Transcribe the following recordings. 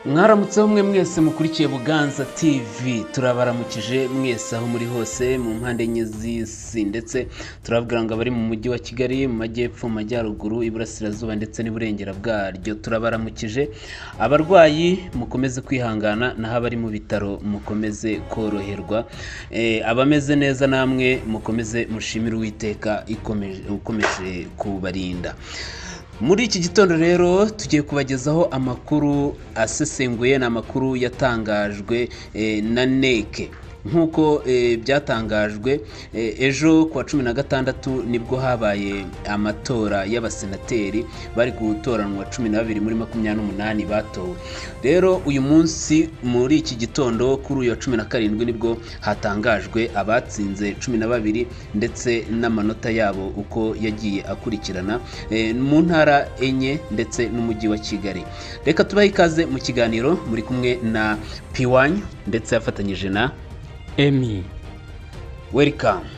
mwaramutse mwe mwese mukurikiye buganza tv turabaramukije mwese aho muri hose mu mpande enye z'isi ndetse turababwira ngo abari mu mujyi wa kigali mu majyepfo mu majyaruguru iburasirazuba ndetse n'iburengera bwaryo turabaramukije abarwayi mukomeze kwihangana naho abari mu bitaro mukomeze koroherwa Eh, abameze neza namwe mukomeze mushimire uwiteka ikomeje- ukomeje kubarinda muri iki gitondo rero tugiye kubagezaho amakuru asesenguye ni amakuru yatangajwe eh, na neke nk'uko eh, byatangajwe eh, ejo ku wa cumi na gatandatu nibwo habaye amatora y'abasenateri bari gutoranwa cumi na babiri muri makumyabiri n'umunani batowe rero uyu munsi muri iki gitondo kuri uyu wa cumi na karindwi nibwo hatangajwe abatsinze cumi na babiri ndetse n'amanota yabo uko yagiye akurikirana eh, mu ntara enye ndetse n'umujyi wa kigali reka tubahe ikaze mu kiganiro muri kumwe na piwanyi ndetse yafatanyije na emi welcome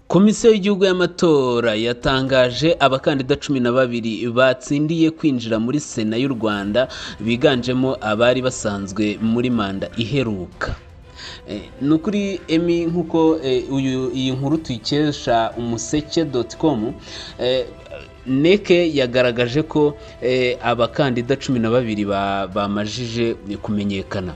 komisiyo y'igihugu y'amatora yatangaje abakandida cumi na babiri batsindiye kwinjira muri sena y'u rwanda biganjemo abari basanzwe muri manda iheruka Eh, ni ukuri emi nk'uko eh, uyu- iyi nkuru tuyikesha umuseke doti komu neke yagaragaje ko eh, abakandida cumi na babiri ba- bamajije kumenyekana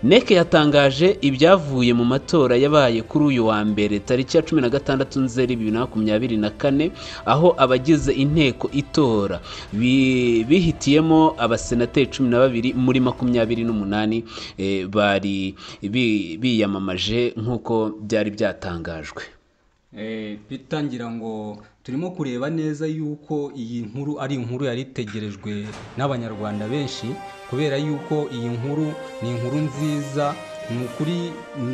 neke yatangaje ibyavuye mu matora yabaye kuri uyu wa mbere tariki ya cumi na gatandatu nzeri bibiri na makumyabiri na kane aho abagize inteko itora bi- bihitiyemo abasenateri cumi na babiri muri makumyabiri n'umunani eh, bari bi- biyamamaje nk'uko byari byatangajwe Eh, Peter ngira ngo turimo kureba neza yuko iyi nkuru ari inkuru yari itegerejwe n'abanyarwanda benshi kubera yuko iyi nkuru ni inkuru nziza ni ukuri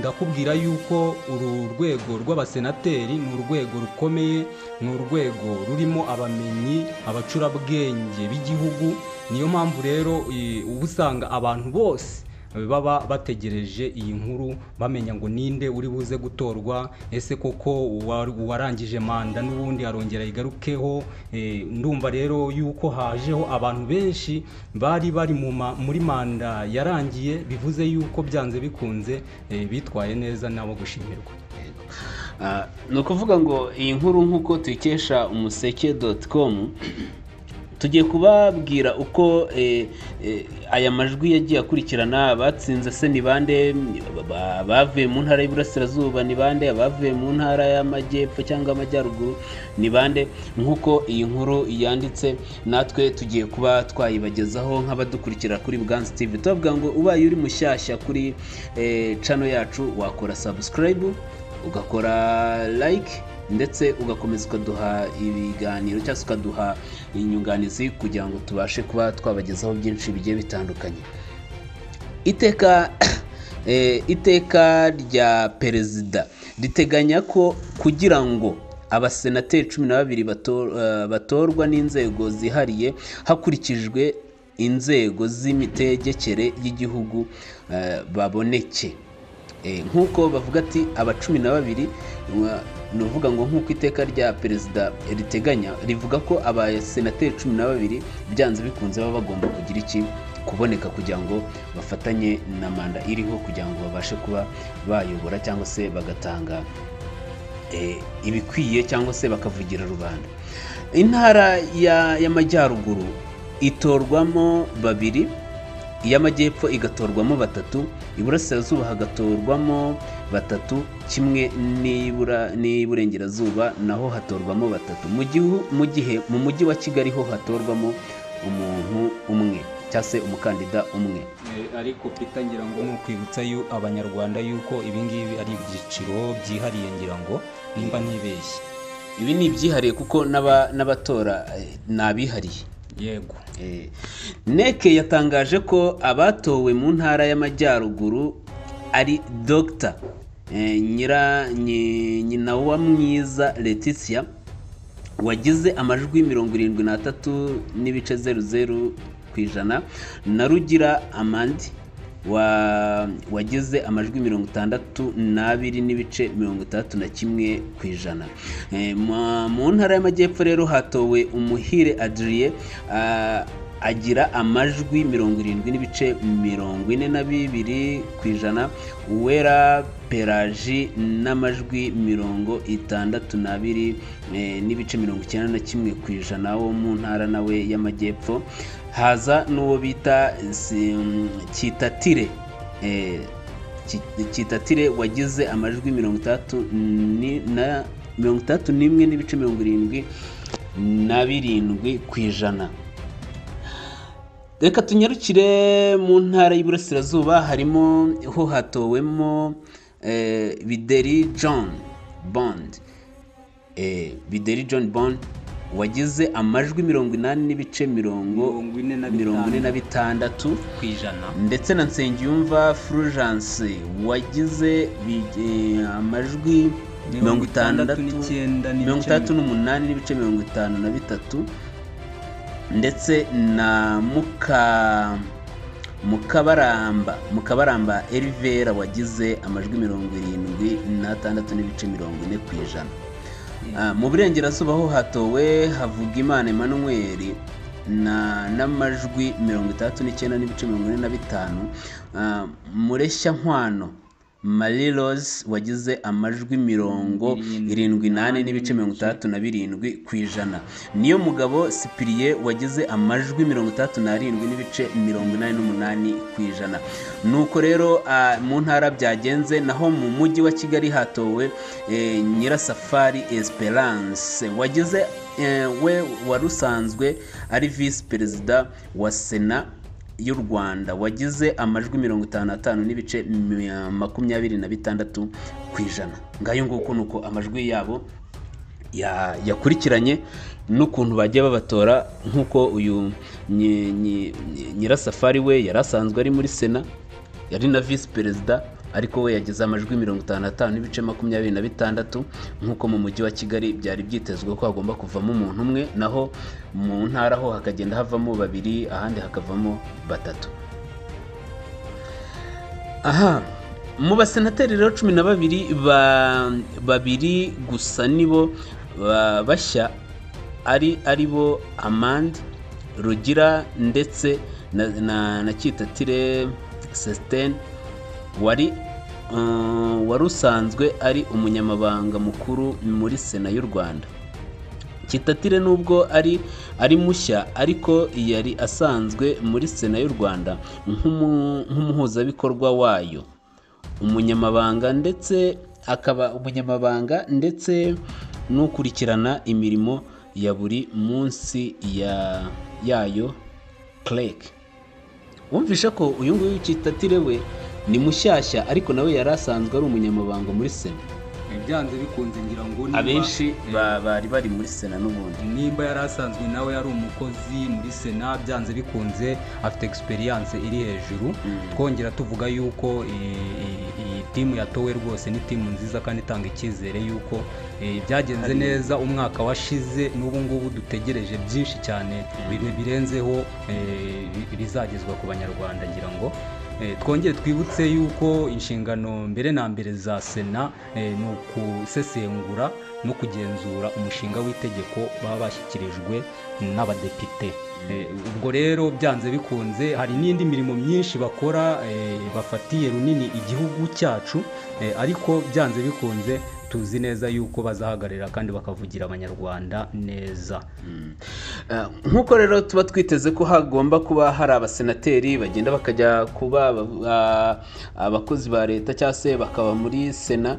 ndakubwira yuko uru rwego rw'abasenateri ni urwego rukomeye ni urwego rurimo abamenyi abacurabwenge b'igihugu niyo mpamvu rero eh, uba usanga abantu bose baba bategereje iyi nkuru bamenya ngo ninde uri buze gutorwa ese koko uwa- uwarangije manda n'ubundi arongera yigarukeho Eh, ndumva rero yuko hajeho abantu benshi bari bari mu ma- muri manda yarangiye bivuze yuko byanze bikunze eh, bitwaye neza nabo gushimirwa Ah, ni ukuvuga ngo iyi nkuru nk'uko tuyikesha umuseke doti komu tugiye kubabwira uko eh, eh, aya majwi yagiye akurikirana abatsinze se ni bande ba- abavuye mu ntara y'iburasirazuba ni bande abavuye mu ntara y'amajyepfo cyangwa amajyaruguru ni bande nk'uko iyi nkuru yanditse natwe tugiye kuba twayibagezaho nk'abadukurikira kuri Buganza TV tubavuga ngo ubaye uri mushyashya kuri eh, channel yacu wakora subscribe ugakora like ndetse ugakomeza ukaduha ibiganiro cyangwa se ukaduha inyunganizi kugira ngo tubashe kuba twabagezaho byinshi bigiye bitandukanye iteka eh, iteka rya perezida riteganya ko kugira ngo abasenateri cumi na babiri bato- eh, batorwa n'inzego zihariye hakurikijwe inzego z'imitegekere y'igihugu eh, baboneke Eh, nk'uko bavuga ati aba cumi na babiri wa- ni ukuvuga ngo nk'uko iteka rya perezida riteganya rivuga ko abasenateri cumi na babiri byanze bikunze baba bagomba kugira iki kuboneka kugira ngo bafatanye na manda iriho kugira ngo babashe kuba bayobora cyangwa se bagatanga eh, ibikwiye cyangwa se bakavugira rubanda intara ya- y'amajyaruguru itorwamo babiri iy'amajyepfo igatorwamo batatu iburasirazuba hagatorwamo batatu kimwe n'ibura- n'iburengerazuba naho hatorwamo batatu mu gihu- mu gihe mu mujyi wa kigali ho hatorwamo umuntu umwe cyangwa se umukandida umwe Eh, ariko Peter ngira ngo ni ukwibutsa yu abanyarwanda yuko ibi ngibi ari ibyiciro byihariye ngira ngo nimba ntibeshye ibi ni ibyihariye kuko n'aba- n'abatora eh, ni abihariye yego Eh, neke yatangaje ko abatowe mu ntara y'amajyaruguru ari dogita nyira nyi- nyina wa mwiza leticia wagize amajwi mirongo irindwi n'atatu n'ibice zeru zeru ku ijana na rugira amandi wa- wagize amajwi mirongo itandatu n'abiri n'ibice mirongo itandatu na kimwe ku ijana Eh, mu- mu ntara y'amajyepfo rero hatowe umuhire adriye ah, agira amajwi mirongo irindwi n'ibice mirongo ine na bibiri ku ijana uwera peraji n'amajwi mirongo itandatu n'abiri eh, n'ibice mirongo icyenda na kimwe ku ijana wo mu ntara nawe y'amajyepfo haza n'uwo bita si- kitatire eh, Ki- kitatire wagize amajwi mirongo itandatu ni- na mirongo itandatu n'imwe n'ibice mirongo irindwi na birindwi ku ijana reka tunyarukire mu ntara y'iburasirazuba harimo ho hatowemo eh, bideri john bond Eh, bideri john bond wagize amajwi mirongo inani n'ibice mirongo mirongo ine na mirongo ine na bitanu bitandatu ku ijana ndetse na nsengiyumva fulgence wagize bi- eh, amajwi mirongo itandatu n'icyenda n'ibice mirongo itandatu n'umunani n'ibice mirongo itanu na bitatu ndetse na muka mukabaramba mukabaramba erivera wagize amajwi mirongo irindwi n'atandatu n'ibice mirongo ine ku ijana Ah, mu burengerazuba ho hatowe havugimana emmanuel na n'amajwi mirongo itandatu n'icyenda n'ibice mirongo ine na bitanu Ah, mureshya nkwano marie rose wagize amajwi mirongo irindwi n'ane n'ibice mirongo itandatu na birindwi ku ijana niyo mugabo sipiriye wagize amajwi mirongo itandatu n'arindwi n'ibice mirongo inani n'umunani ku ijana nuko rero ah, mu ntara byagenze naho mu mujyi wa kigali hatowe eh, nyirasafari esperance wagize eh, we wari usanzwe ari visi perezida wa sena y'u rwanda wagize amajwi mirongo itanu n'atanu n'ibice mi- makumyabiri na bitandatu ku ijana ngayo nguko ni uko amajwi yabo ya- yakurikiranye n'ukuntu bagiye babatora nk'uko uyu nyi- nyi- nyi- nyirasafari we yari asanzwe ari muri sena yari na visi perezida ariko we yagize amajwi mirongo itanu n'atanu n'ibice makumyabiri na bitandatu nk'uko mu mujyi wa kigali byari byitezwe ko hagomba kuvamo umuntu umwe naho mu ntara ho hakagenda havamo babiri ahandi hakavamo batatu aha mu basenateri rero cumi na babiri ba babiri gusa nibo ba- bashya ari ari bo amande rugira ndetse na, na, na kitatire sesiteni wari um, wari usanzwe ari umunyamabanga mukuru muri sena y'u rwanda kitatire nubwo ari ari mushya ariko yari asanzwe muri sena y'u rwanda nk'umu- nk'umuhuzabikorwa wayo umunyamabanga ndetse akaba umunyamabanga ndetse n'ukurikirana imirimo ya buri munsi ya yayo kereke wumvishe ko uyu nguyu kitatire we ni mushyashya ariko nawe yari asanzwe ari umunyamabanga muri sena byanze bikunze ngira ngo niba- abenshi ba- bari bari muri sena n'ubundi nimba yari asanzwe nawe yari umukozi muri sena byanze bikunze afite egisperiyanse iri hejuru twongera tuvuga yuko i- i- iyi timu yatowe rwose ni timu nziza kandi itanga icyizere yuko eh, byagenze neza umwaka washize n'ubu ngubu dutegereje byinshi cyane bire- birenzeho eh, bi- bizagezwa ku banyarwanda ngira ngo Eh, twongere twibutse yuko inshingano mbere na mbere za sena eh, ni ukusesengura no kugenzura umushinga w'itegeko baba bashyikirijwe n'abadepite Eh, ubwo rero byanze bikunze hari n'indi mirimo myinshi bakora eh, bafatiye runini igihugu cyacu eh, ariko byanze bikunze tuzi neza yuko bazahagararira kandi bakavugira abanyarwanda neza Eh, nk'uko rero tuba twiteze ko hagomba kuba hari abasenateri bagenda bakajya kuba aba- ah, abakozi ba leta cyangwa se bakaba muri sena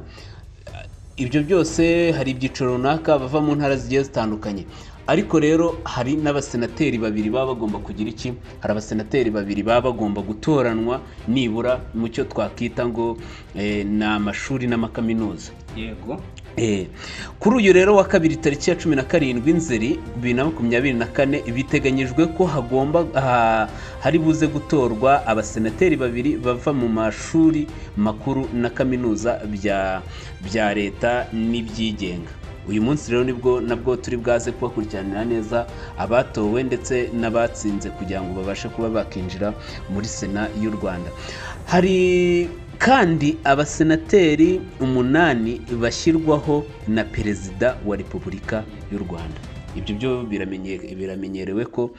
ibyo byose hari ibyiciro runaka bava mu ntara zigiye zitandukanye ariko rero hari n'abasenateri babiri baba bagomba kugira iki hari abasenateri babiri baba bagomba gutoranwa nibura mu cyo twakita ngo eh, ni amashuri n'amakaminuza yego Eh, kuri uyu rero wa kabiri tariki ya cumi na karindwi nzeri bibiri na makumyabiri na kane biteganyijwe ko hagomba ha- hari buze gutorwa abasenateri babiri bava mu mashuri makuru na kaminuza bya bya leta n'ibyigenga uyu munsi rero nibwo nabwo turi bwaze kubakurikiranira neza abatowe ndetse n'abatsinze kugira ngo babashe kuba bakinjira muri sena y'u rwanda hari kandi abasenateri umunani bashyirwaho na perezida wa repubulika y'u rwanda ibyo byo biramenye- biramenyerewe ko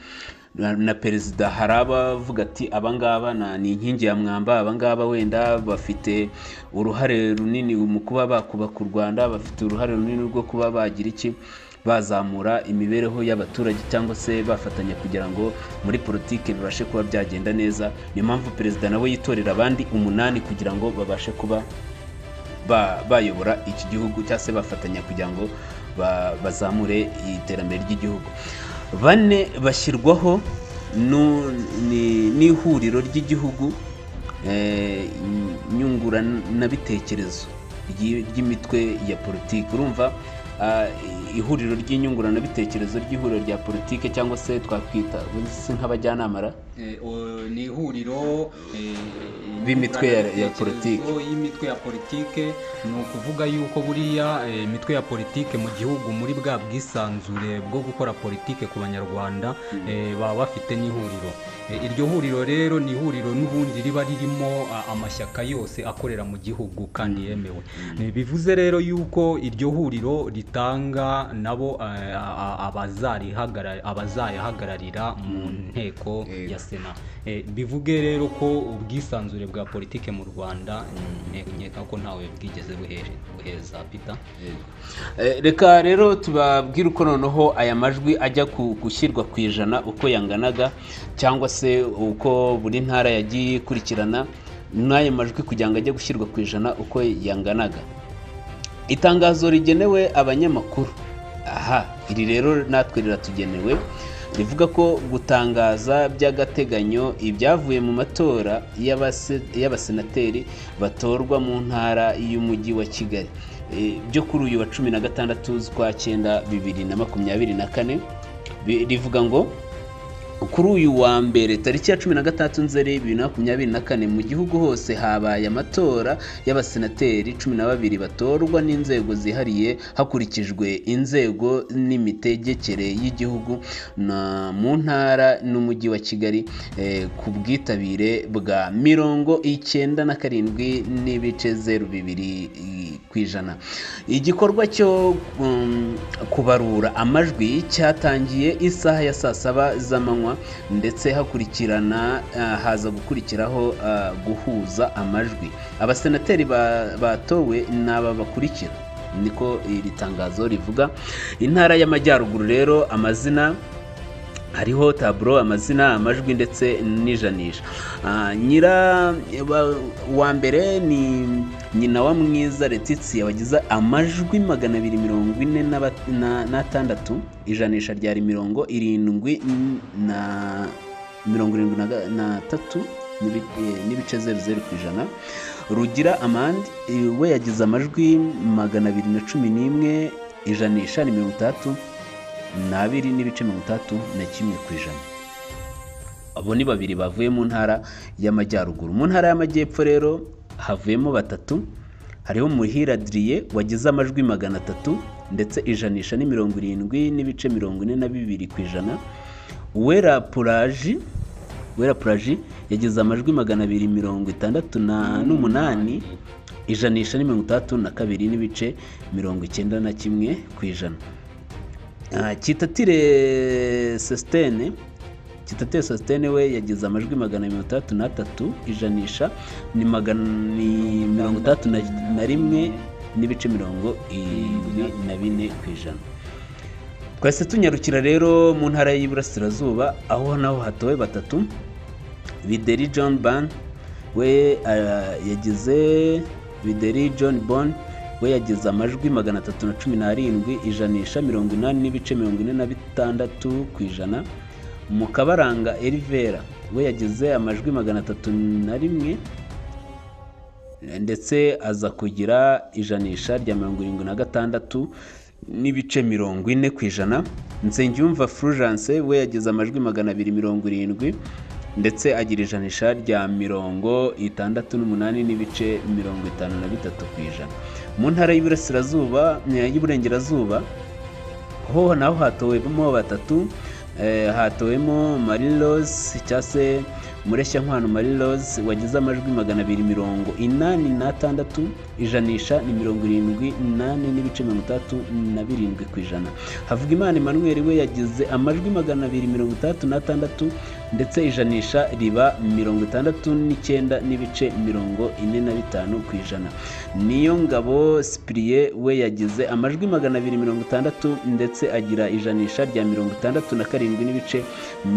na na perezida hari abavuga ati abangaba na- ni inkingi ya mwamba abangaba wenda bafite uruhare runini mu kuba bakubaka u rwanda bafite uruhare runini rwo kuba bagira iki bazamura imibereho y'abaturage cyangwa se bafatanya kugira ngo muri politiki bibashe kuba byagenda neza niyo mpamvu perezida nawe yitorera abandi umunani kugira ngo babashe kuba ba- bayobora iki gihugu cyangwa se bafatanya kugira ngo ba- bazamure iterambere ry'igihugu bane bashyirwaho nu- ni- n'ihuriro ry'igihugu eh, nyunguranabitekerezo ry'i- ry'imitwe ya politiki urumva ah, ihuriro ry'inyunguranabitekerezo ry'ihuriro rya politiki cyangwa se twakwita si nk'abajyanamara Eh, o- ni ihuriro eh, B'imitwe ya- ya nyunguranabitekerezo politiki. y'imitwe ya politike ni ukuvuga yuko buriya eh, imitwe ya politike mu gihugu muri bwa bwisanzure bwo gukora politike ku banyarwanda eh, baba bafite n'ihuriro Eh, iryo huriro rero ni ihuriro n'ubundi riba ririmo ah, amashyaka yose akorera mu gihugu kandi yemewe Eh, bivuze rero yuko iryo huriro ritanga nabo eh, a- a- abazarihagarari- abazayahagararira mu nteko Eh, ya sena Eh, bivuge rero ko ubwisanzure bwa politike mu rwanda mm, nkeka ko ntawe bwigeze buhe- buheza peter Eh, reka rero tubabwire uko noneho aya majwi ajya ku- gushyirwa ku ijana uko yanganaga cyangwa se uko buri ntara yagiye ikurikirana n'aya majwi kugira ngo ajye gushyirwa ku ijana uko yanganaga itangazo rigenewe abanyamakuru aha iri rero natwe riratugenewe rivuga ko gutangaza by'agateganyo ibyavuye mu matora y'abase- y'abasenateri batorwa mu ntara y'umujyi wa kigali Eh, byo kuri uyu wa cumi na gatandatu z'ukwa cyenda bibiri na makumyabiri na kane Bi- rivuga ngo kuri uyu wa mbere tariki ya cumi na gatandatu nzeri bibiri na makumyabiri na kane mu gihugu hose habaye amatora y'abasenateri cumi na babiri batorwa n'inzego zihariye hakurikijwe inzego n'imitegekere y'igihugu na mu ntara n'umujyi wa kigali eh, ku bwitabire bwa mirongo icyenda na karindwi n'ibice zeru bibiri i- ku ijana igikorwa cyo um, kubarura amajwi cyatangiye isaha ya saa saba z'amanywa ndetse hakurikirana ah, haza gukurikiraho ah, guhuza amajwi abasenateri ba- batowe ni aba bakurikira niko iri tangazo rivuga intara y'amajyaruguru rero amazina hariho taburo amazina amajwi ndetse n'ijanisha Ah, nyira wa- wa mbere ni nyina wa mwiza letitiya wagize amajwi magana abiri mirongo ine na bat- na- n'atandatu ijanisha ryari mirongo irindwi na mirongo irindwi na ga- na tatu n'ibi- eh, n'ibice zeru zeru ku ijana rugira amandi eh, we yagize amajwi magana abiri na cumi n'imwe ijanisha ni mirongo itandatu n'abiri n'ibice mirongo itandatu na kimwe ku ijana abo ni babiri bavuye mu ntara y'amajyaruguru mu ntara y'amajyepfo rero havuyemo batatu hariho muhira adiriye wagize amajwi magana atatu ndetse ijanisha ni mirongo irindwi n'ibice mirongo ine na bibiri ku ijana uwera puraji uwera puraji yagize amajwi magana abiri mirongo itandatu na n'umunani ijanisha ni mirongo itandatu na kabiri n'ibice mirongo icyenda na kimwe ku ijana Ah, kitatire sesitene kitatire sesitene we yagize amajwi magana mirongo itandatu n'atatu ijanisha ni magana ni mirongo itandatu na- na rimwe n'ibice mirongo irindwi na bine ku ijana twahise tunyarukira rero mu ntara y'iburasirazuba aho naho hatowe batatu bideri john ban we ah, yagize bideri john bon we yagize amajwi magana atatu na cumi n'arindwi ijanisha mirongo inani n'ibice mirongo ine na bitandatu ku ijana mukabaranga elivera we yagize amajwi magana atatu na rimwe ndetse aza kugira ijanisha rya mirongo irindwi na gatandatu n'ibice mirongo ine ku ijana nsengiyumva fulgence we yagize amajwi magana abiri mirongo irindwi ndetse agira ijanisha rya mirongo itandatu n'umunani n'ibice mirongo itanu na bitatu ku ijana mu ntara y'iburasirazuba eh, y'iburengerazuba ho naho hatowemo batatu eh, hatowemo marilose cyangwa se mureshyankwano marilose wagize amajwi magana abiri mirongo inani n'atandatu ijanisha ni mirongo irindwi nane n'ibice mirongo itatu na birindwi ku ijana havugimana emmanuel we yagize amajwi magana abiri mirongo itandatu n'atandatu ndetse ijanisha riba mirongo itandatu n'icyenda n'ibice mirongo ine na bitanu ku ijana niyo ngabo sipiriye we yagize amajwi magana abiri mirongo itandatu ndetse agira ijanisha rya mirongo itandatu na karindwi n'ibice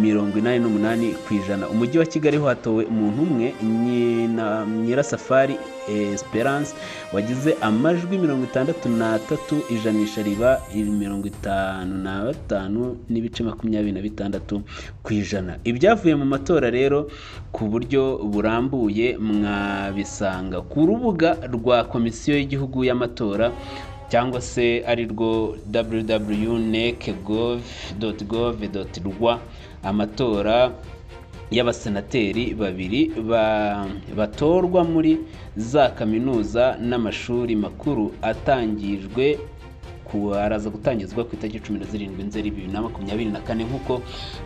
mirongo inani n'umunani ku ijana umujyi wa kigali ho hatowe umuntu umwe Nyina- nyirasafari eh, esperance wagize amajwi mirongo itandatu n'atatu ijanisha riba mirongo itanu na batanu n'ibice makumyabiri na bitandatu ku ijana ibyavuye mu matora rero ku buryo burambuye mwabisanga ku rubuga rwa komisiyo y'igihugu y'amatora cyangwa se ari rwo www.nec.gov.gov.rwa amatora y'abasenateri babiri ba- batorwa muri za kaminuza n'amashuri makuru atangijwe ku- araza gutangizwa ku itariki cumi na zirindwi nzeri bibiri na makumyabiri na kane nk'uko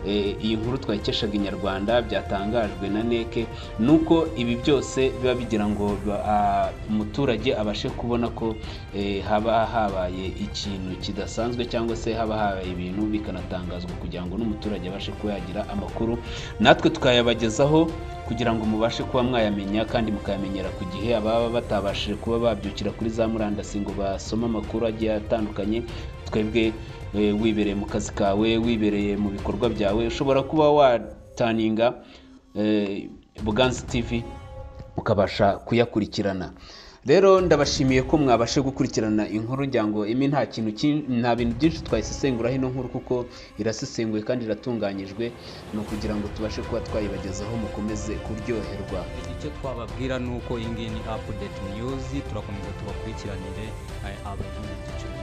eh, iyi nkuru twayikeshaga inyarwanda byatangajwe na neke nuko ibi byose biba bigira ngo ba- a- umuturage abashe kubona ko eh, haba habaye ikintu kidasanzwe cyangwa se haba habaye ibintu bikanatangazwa kugira ngo n'umuturage abashe kuba yagira amakuru natwe tukayabagezaho kugira ngo mubashe kuba mwayamenya kandi mukayamenyera ku gihe ababa batabashije kuba babyukira kuri za murandasi ngo basome amakuru agiye atandukanye twebwe eh, wibereye mu kazi kawe wibereye mu bikorwa byawe ushobora kuba wataninga eh, buganzi tv ukabasha kuyakurikirana rero ndabashimiye ko mwabashe gukurikirana inkuru ngira ngo imwe nta kintu kin- nta bintu byinshi twayisesengura hino nkuru kuko irasesenguye kandi iratunganyijwe ni ukugira ngo tubashe kuba twayibagezaho mukomeze kuryoherwa icyo twababwira ni uko iyi ngiyi ni apudeti niyuzi turakomeza tubakurikiranire abagize igiciro